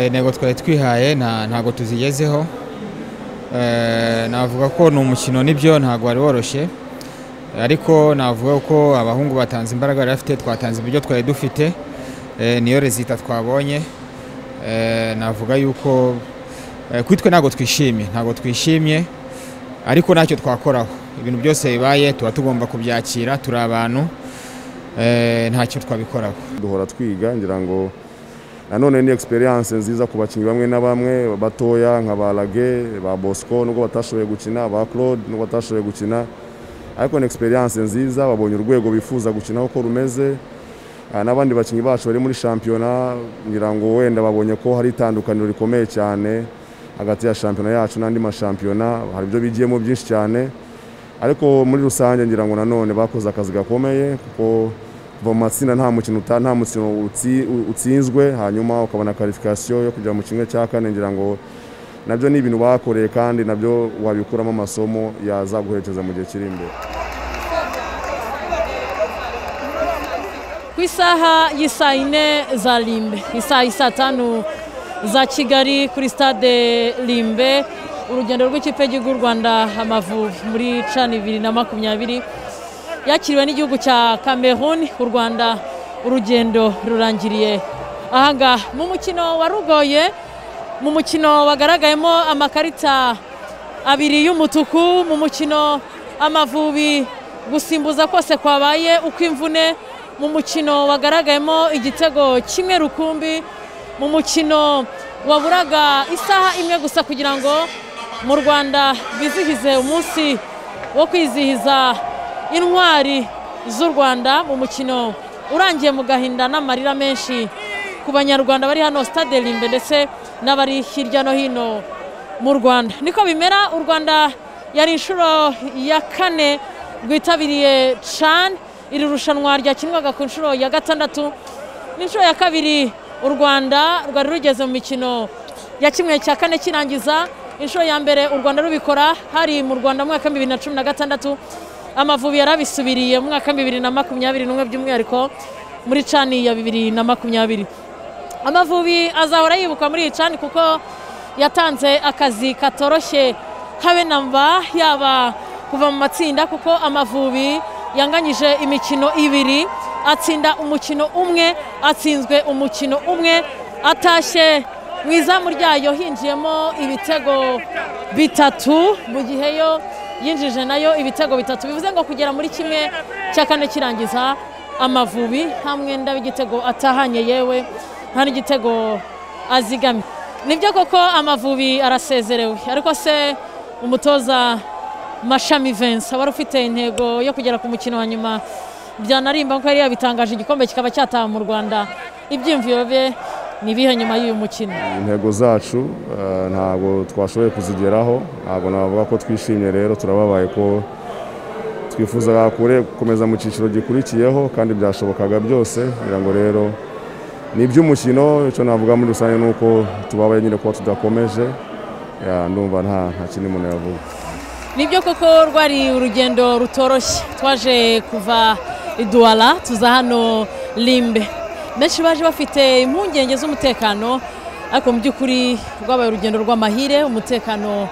intego twari twihaye ntabwo tuzigezeho navuga ko ni umukino nibyo ntabwo wari woroshye ariko navuga ko abahungu batanze imbaraga bari bafite twatanze ibyo twari dufite niyo rezita twabonye navuga yuko kuri twe ntabwo twishimye ntabwo twishimye ariko ntacyo twakoraho ibintu byose bibaye tuba tugomba kubyakira turi abantu ntacyo twabikoraho duhora twiga ngira ngo nanone ni experience nziza ku bakinnyi bamwe na bamwe batoya nka ba Lage ba Bosco nubwo batashoboye gukina ba Claude nubwo batashoboye gukina ariko ni experience nziza babonye urwego bifuza gukinaho ko rumeze n'abandi bakinnyi bacu bari muri shampiyona ngira ngo wenda babonye ko hari itandukaniro rikomeye cyane hagati ya shampiyona yacu n'andi mashampiyona hari ibyo bigiyemo byinshi cyane ariko muri rusange ngira ngo nanone bakoze akazi gakomeye kuko kuva mu matsinda nta mukino nta mukino utsinzwe hanyuma ukabona karifikasiyo yo kujya mu kimwe cya kane ngira ngo nabyo ni ibintu bakoreye kandi nabyo wabikuramo amasomo yazaguherekeza mu gihe kiri imbere ku isaha y'isaa yine za rimbe isaha y'isaa tanu za kigali kuri stade rimbe urugendo rw'ikipe y'igihugu u rwanda amavubi muri cani bibiri na makumyabiri yakiriwe n'igihugu cya Cameroon u rwanda urugendo rurangiriye ahangaha mu mukino warugoye mu mukino wagaragayemo amakarita abiri y'umutuku mu mukino amavubi gusimbuza kose kwabaye uko imvune mu mukino wagaragayemo igitego kimwe rukumbi mu mukino waburaga isaha imwe gusa kugira ngo mu rwanda bizihize umunsi wo kwizihiza intwari z'u rwanda mu mukino urangiye mu gahinda n'amarira menshi ku banyarwanda bari hano sitade rimbe ndetse n'abari hirya no hino mu rwanda niko bimera u rwanda yari inshuro ya kane rwitabiriye cani iri rushanwa ryakinwaga ku nshuro ya gatandatu n'inshuro ya kabiri u rwanda rwari rugeze mu mikino ya kimwe cya kane kirangiza inshuro ya mbere u rwanda rubikora hari mu rwanda mwaka w'ibihumbi bibiri na cumi na gatandatu amavubi yarabisubiriye mu mwaka bibiri na makumyabiri n'umwe by'umwihariko muri cani ya bibiri na makumyabiri amavubi azahora yibukwa muri iyi cani kuko yatanze akazi katoroshye habe na mba yaba kuva mu matsinda kuko amavubi yanganyije imikino ibiri atsinda umukino umwe atsinzwe umukino umwe atashye mu izamu ryayo hinjiyemo ibitego bitatu mu gihe yo yinjije nayo ibitego bitatu bivuze ngo kugera muri kimwe cya kane kirangiza amavubi nta mwenda w'igitego atahanye yewe nta n'igitego azigamye nibyo koko amavubi arasezerewe ariko se umutoza mashami vensa wari ufite intego yo kugera ku mukino wa nyuma byanarimba ko yari yabitangaje igikombe kikaba cyataha mu rwanda ibyiyumviro bye ni ibihe nyuma y'uyu mukino intego zacu ntabwo twashoboye kuzigeraho ntabwo navuga ko twishimye rero turababaye ko twifuza gukomeza mu cyiciro gikurikiyeho kandi byashobokaga byose kugira ngo rero ni iby'umukino icyo navuga muri rusange ni uko tubabaye nyine kuba tudakomeje ndumva nta kindi muntu yavuga nibyo koko rwari urugendo rutoroshye twaje kuva iduwara tuza hano rimbe benshi baje bafite impungenge z'umutekano ariko mu by'ukuri rwabaye urugendo rw'amahire umutekano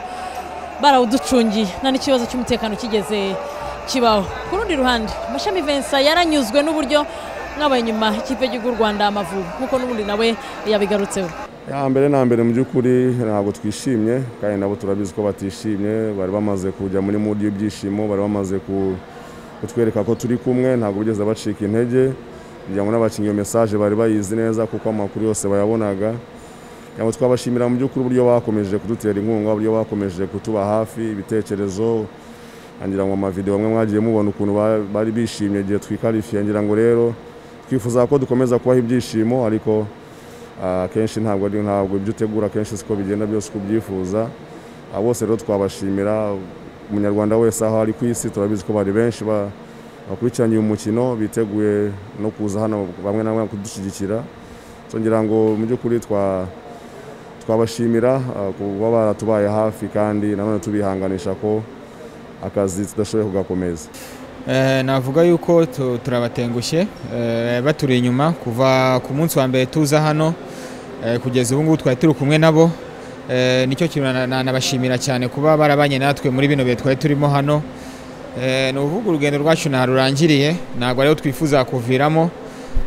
barawuducungiye nta n'ikibazo cy'umutekano kigeze kibaho ku rundi ruhande amashami vensa yaranyuzwe n'uburyo mwabaye inyuma ikipe y'igihugu rwanda amavubi nk'uko n'ubundi nawe yabigarutseho ya mbere na mbere mu by'ukuri ntabwo twishimye kandi nabo turabizi ko batishimye bari bamaze kujya muri mudi y'ibyishimo bari bamaze kutwereka ko turi kumwe ntabwo bigeze bacika intege kugira ngo n'abakinnyi iyo mesaje bari bayizi neza kuko amakuru yose bayabonaga ngo twabashimira mu by'ukuri uburyo bakomeje kudutera inkunga uburyo bakomeje kutuba hafi ibitekerezo ngira ngo amavidewo amwe mwagiye mubona ukuntu bari bishimye igihe twikarifiye ngira ngo rero twifuza ko dukomeza kubaha ibyishimo ariko akenshi ntabwo ari ntabwo ibyo utegura akenshi siko bigenda byose uko ubyifuza bose rero twabashimira umunyarwanda wese aho ari ku isi turabizi ko bari benshi bakurikiranye uyu mukino biteguye no kuza hano bamwe na bamwe kudushyigikira ngira ngo mu by'ukuri twabashimira kuba baratubaye hafi kandi nanone tubihanganisha ko akazi tudashoboye kugakomeza navuga yuko turabatengushye baturi inyuma kuva ku munsi wa mbere tuza hano Eh, kugeza ubu ngubu twari turi kumwe nabo Eh, nicyo kintu na- na- nabashimira cyane kuba barabanye natwe muri bino bihe twari turimo hano Eh, ni ukuvuga urugendo rwacu nta rurangiriye ntabwo ariho twifuza kuviramo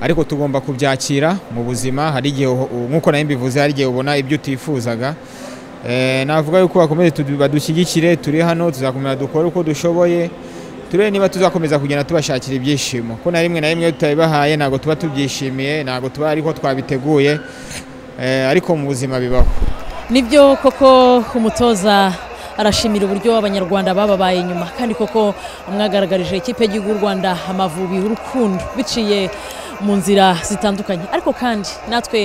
ariko tugomba kubyakira mu buzima hari igihe uho- u- nk'uko nayo mbivuze hari igihe ubona ibyo utifuzaga Eh, navuga yuko bakomeze tudu- badushyigikire turi hano tuzakomeza dukore uko dushoboye turebe niba tuzakomeza kugenda tubashakira ibyishimo ko na rimwe na rimwe iyo tutabibahaye ntabwo tuba tubyishimiye ntabwo tuba ariko twabiteguye Eh, ariko mu buzima bibaho nibyo koko umutoza arashimira uburyo abanyarwanda bababaye inyuma kandi koko mwagaragarije ikipe y'igihugu y'u rwanda amavubi urukundo biciye mu nzira zitandukanye ariko kandi natwe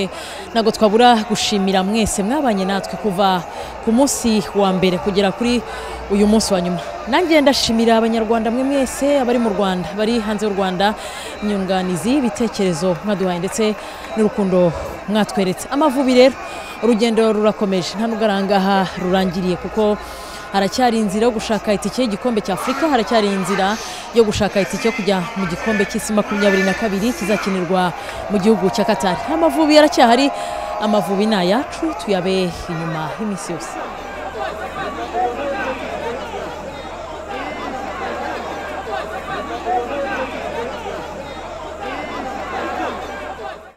ntabwo twabura gushimira mwese mwabanye natwe kuva ku munsi wa mbere kugera kuri uyu munsi wa nyuma nanjye ndashimira abanyarwanda mwe mwese abari mu rwanda bari hanze y'u rwanda inyunganizi ibitekerezo mwaduhaye ndetse n'urukundo mwatweretse amavubi rero urugendo rurakomeje nta nubwo arangaha rurangiriye kuko haracyari inzira yo gushaka itike y'igikombe cya afurika haracyari inzira yo gushaka itike yo kujya mu gikombe cy'isi makumyabiri na kabiri kizakinirwa mu gihugu cya katari amavubi aracyahari amavubi ni ayacu tuyabe inyuma y'iminsi yose